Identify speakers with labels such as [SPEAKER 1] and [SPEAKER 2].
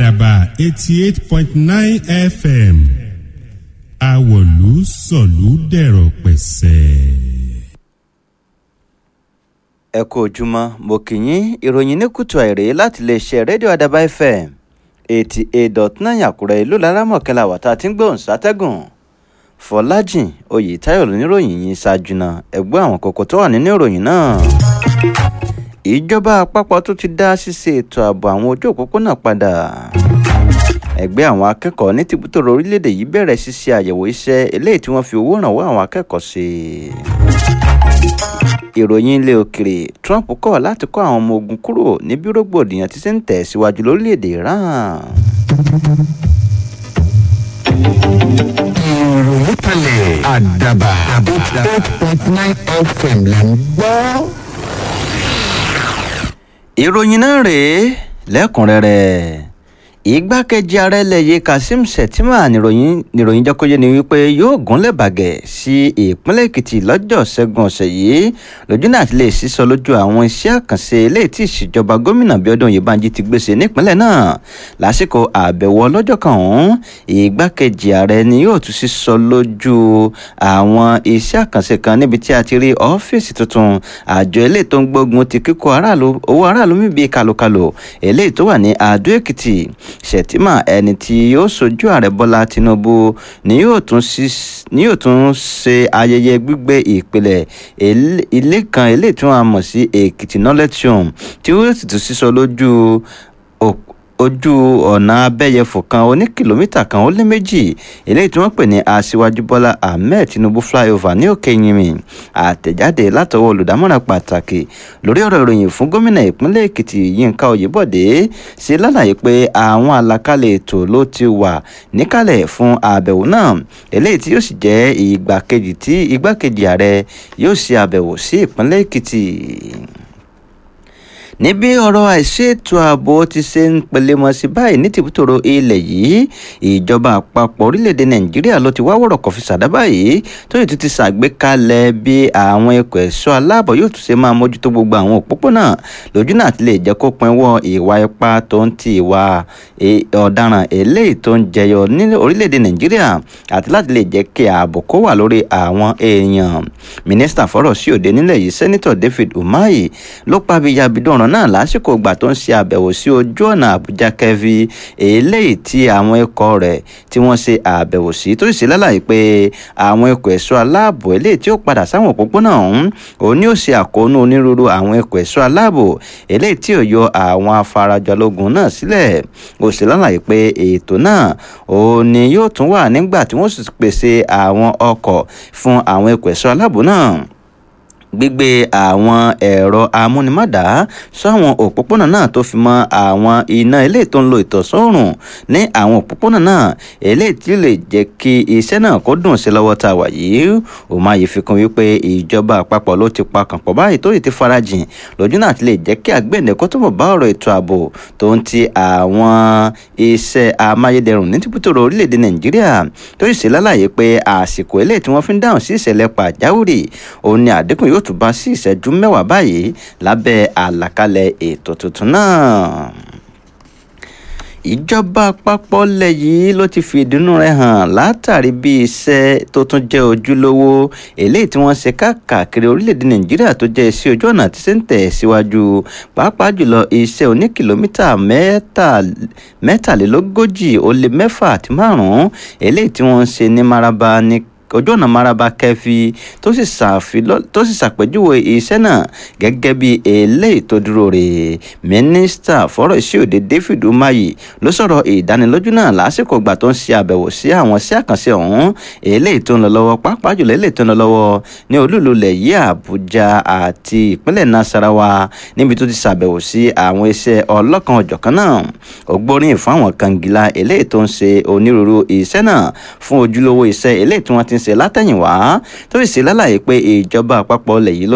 [SPEAKER 1] àdàbà eighty eight point nine fm àwọ̀lú sọ̀lú dẹ̀rọ̀ pẹ̀sẹ̀.
[SPEAKER 2] ẹ kú ojúmọ́ mo kì í yín ìròyìn ní kùtù àìrè láti iléeṣẹ́ rédíò àdàbà fm eighty eight dot nine àkúrẹ́ ìlú laramọ̀kẹ́lá wàtá tí ń gbóhùn sátẹ́gùn fọlájìn oyètáyọ̀ lóníròyìn yìí ṣáájú náà ẹgbẹ́ àwọn kókó tó wà nínú ìròyìn náà. ìjọba àpapọ̀ tó ti dá ṣíṣe ètò ààbò àwọn ojú òpópónà padà. ẹgbẹ́ àwọn akẹ́kọ̀ọ́ ní tìbútòrò orílẹ̀-èdè yìí bẹ̀rẹ̀ ṣíṣe àyẹ̀wò iṣẹ́ eléyìí tí wọ́n fi owó rànwọ́ àwọn akẹ́kọ̀ọ́ sí i ìròyìn ilé òkèrè trump kọ̀ láti kó àwọn ọmọ ogun kúrò níbi rògbòdìyàn tí ṣe ń tẹ̀ síwájú lórílẹ̀‐èdè iran.
[SPEAKER 3] ìròyìn kalẹ̀ àdàbà eight point nine fm là ń gbọ́.
[SPEAKER 2] ìròyìn náà rèé lẹ́kùnrẹ́rẹ́ igbákejì ààrẹ lẹ́yẹ kazeem shettima níròyìn níròyìn jẹ́kọ́jẹ́ ni wípé yóò gúnlẹ̀ bàgẹ́ sí ìpínlẹ̀ èkìtì lọ́jọ́ ṣẹ́gun ọ̀sẹ̀ yìí lójú náà ti lè sísọ lójú àwọn iṣẹ́ àkànṣe eléyìí tí ìṣèjọba gómìnà bíọ́dún oyèbánjí ti gbèsè nípínlẹ̀ náà lásìkò àbẹ̀wò ọlọ́jọ́ kan ọ̀hún igbákejì ààrẹ ni yóò tún sísọ lójú àwọn iṣẹ́ àkànṣe kan níbi tí a ti rí ọ́fíìsì tuntun àjọ eléyìí tó ń gbógun ti kíkó aráàlú owó aráàlú mi bíi kàlòkàlò eléyìí tó wà ní adó èkìtì shettima ẹni tí yóò sojú ààrẹ bọ́lá tinubu ni yóò tún ṣe ayẹyẹ gbígbé ìpìlẹ̀ ilé kan eléyìí tí wọ́n á mọ̀ sí èkìtì knowledge home tí ó sì tún sísọ lójú ojú ọ̀nà abẹ́yẹfò kan oní kìlómítà kan ó lé méjì eléyìí tí wọ́n pè ní aṣíwájú bọ́lá ahmed tinubu flyover ní òkè yìnmí àtẹ̀jáde látọwọ́ olùdámọ̀ràn pàtàkì lórí ọ̀rọ̀ ìròyìn fún gómìnà ìpínlẹ̀ èkìtì yínká oyèbọ̀dé ṣe lálàyé pé àwọn àlàkalẹ̀ ètò ló ti wà níkàlẹ̀ fún àbẹ̀wò náà eléyìí tí yóò sì jẹ́ ìgbà kejì tí igbákejì ààrẹ yóò ṣe àbẹ̀wò sí ìpínlẹ̀ èkìtì níbi ọ̀rọ̀ àìsí ètò ààbò ti ṣe ń pelemọ sí báyìí ní tìbútòrò ilẹ̀ yìí ìjọba àpapọ̀ orílẹ̀-èdè nàìjíríà ló ti wá wọ̀rọ̀ kọfí sàdá báyìí tó yìí tún ti ṣàgbékalẹ̀ bí àwọn ẹ̀kọ́ ẹ̀ṣọ́ aláàbọ̀ yóò tún ṣe máa mójútó gbogbo àwọn òpópónà lójú náà ti lè jẹ́ kó pinwọ́ ìwà ipá tó ń ti ìwà ọ̀daràn eléyìí tó ń jẹyọ ní orílẹ̀-èdè nàìjíríà àti láti lè jẹ́ kí ààbò kó wà lórí àwọn èèyàn mínísítà fọ́rọ̀ sí òde nílẹ̀ yìí sẹ́nitọ̀ david umahi ló pàbíyàbídọ̀ràn ọ̀ràn náà lásìkò ìgbà tó ń ṣe àbẹ̀wò sí ojú ọ̀nà àbújá kẹfì eléyìí tí àwọn ikọ̀ rẹ̀ tí wọ́n ṣe àbẹ̀wò sí tó sì ṣe lálàyé pé àwọn ikọ̀ ẹ̀ṣọ́ aláàbò eléyìí tí ó padà sáwọn òpópónà ọ̀hún òun ni ó ṣe àkóónú onírúurú àwọn ikọ̀ ẹ̀ṣọ́ aláàbò eléyìí tí ò yọ àwọn afarajọlógun náà sílẹ̀ ó ṣe lálàyé pé ètò náà òun ni yóò tún wà nígbà tí wọ́n sì pèsè àwọn ọkọ̀ fún àwọn ikọ̀ ẹ̀ṣọ́ aláàbò náà gbígbé àwọn ẹ̀rọ amúnimọ́dá sáwọn òpópónà náà tó fi mọ́ àwọn iná eléyìí tó ń lo ìtọ̀sọ́rùn ní àwọn òpópónà náà eléyìí tí lè jẹ́ kí iṣẹ́ náà kó dùn sí lọ́wọ́ tá a wà yìí òmáyé fi kún wípé ìjọba àpapọ̀ ló ti pa kànpọ̀ báyìí tó yìí ti farajìn lójú náà ti lè jẹ́ kí àgbẹ̀ǹdẹ̀ kó túbọ̀ bá ọ̀rọ̀ ètò ààbò tó ń ti àwọn iṣẹ́ amáyédẹrùn ní tìbútòrò orílẹ̀-èdè nàìjíríà tó sì ṣe lálàyé pé àsìkò eléyìí tí wọ́n fi ń dáhùn sí ìṣẹ̀lẹ̀ pàjáwìrì òun ni àdínkù yóò tún bá sí ìṣẹ́jú mẹ́wàá báyìí lábẹ́ àlàkalẹ̀ ètò tuntun náà ìjọba àpapọ̀ lẹ̀ yìí ló ti fi ìdùnnú rẹ̀ hàn látàrí bí iṣẹ́ tó tún jẹ́ ojúlówó eléyìí tí wọ́n ṣe káàkiri orílẹ̀-èdè nàìjíríà tó jẹ́ iṣẹ́ ojú ọ̀nà tí ṣe ń tẹ̀ síwájú pàápàá jùlọ iṣẹ́ oní kìlómítà mẹ́tàlélógójì ó lé mẹ́fà àti márùn-ún eléyìí tí wọ́n ń ṣe ní maraba ní ojú ọ̀nà maraba kẹfì tó sì ṣàpèjúwe iṣẹ́ náà gẹ́gẹ́ bí eléyìí tó dúró rè mínísítà fọ́rọ̀ ìṣòde david umahi ló sọ̀rọ̀ ìdánilójú náà lásìkò ìgbà tó ń ṣe àbẹ̀wò sí àwọn iṣẹ́ àkànṣe ọ̀hún eléyìí tó ń lọ lọ́wọ́ pàápàá jùlọ eléyìí tó ń lọ lọ́wọ́ ní olúlulẹ̀ yìí àbújá àti ìpínlẹ̀ nasarawa níbi tó ti ṣàbẹ̀wò sí àwọn iṣẹ́ ọlọ́kan ọ̀jọ̀kan náà ó gbóríyìn fún àwọn kangilá eléyìí tó ń ṣe onírúurú iṣẹ́ náà fún ojúlówó iṣẹ́ eléyìí tí wọ́n ti ń ṣe látẹ̀yìnwá tó sì ṣe lálàyé pé ìjọba àpapọ̀ lẹ̀ yìí ló